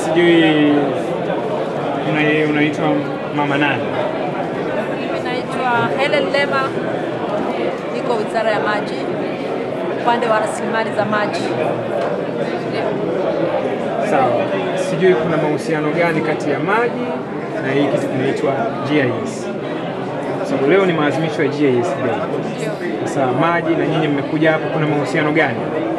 sijui una- unaitwa mama nani? Mimi naitwa Helen Lema, niko Wizara ya Maji, upande wa rasilimali za maji. Ndio. Sawa, sijui kuna mahusiano gani kati ya maji na hii kitu kinaitwa GIS? Sababu leo ni maadhimisho ya GIS Day. Ndio. Sasa maji na nyinyi mmekuja hapa, kuna mahusiano gani?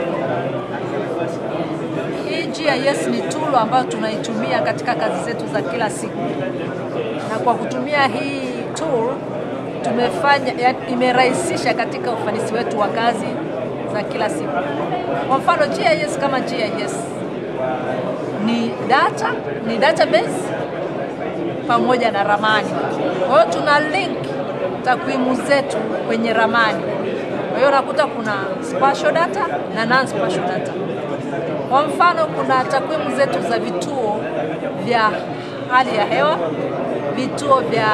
Hii GIS ni tool ambayo tunaitumia katika kazi zetu za kila siku, na kwa kutumia hii tool tumefanya ya- imerahisisha katika ufanisi wetu wa kazi za kila siku. Kwa mfano GIS kama GIS ni data, ni database pamoja na ramani. Kwa hiyo tuna link takwimu zetu kwenye ramani. Kwa hiyo unakuta kuna spatial data na non spatial data. Kwa mfano kuna takwimu zetu za vituo vya hali ya hewa, vituo vya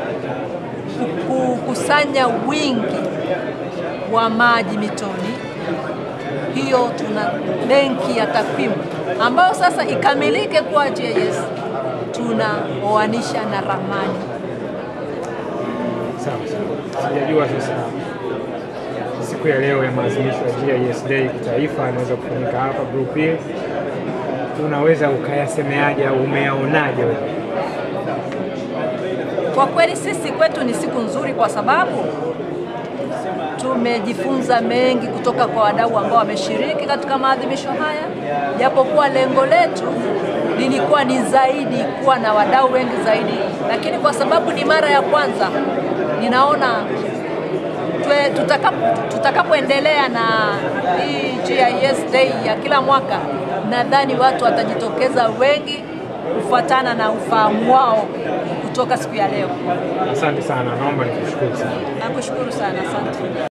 kukusanya wingi wa maji mitoni. Hiyo tuna benki ya takwimu ambayo sasa ikamilike kuwa GIS, tunaoanisha na ramani. Sawa sawa, sijajua sasa siku ya leo ya maadhimisho ya GIS Day kitaifa inaweza kufanyika hapa group hii, unaweza ukayasemeaje au umeyaonaje wewe? Kwa kweli sisi kwetu ni siku nzuri kwa sababu tumejifunza mengi kutoka kwa wadau ambao wameshiriki katika maadhimisho haya, japokuwa lengo letu lilikuwa ni zaidi kuwa na wadau wengi zaidi, lakini kwa sababu ni mara ya kwanza, ninaona twe- tutakapo- tutakapoendelea na hii GIS Day ya kila mwaka, nadhani watu watajitokeza wengi kufuatana na ufahamu wao kutoka siku ya leo. Asante sana, naomba nikushukuru sana. Nakushukuru sana, asante.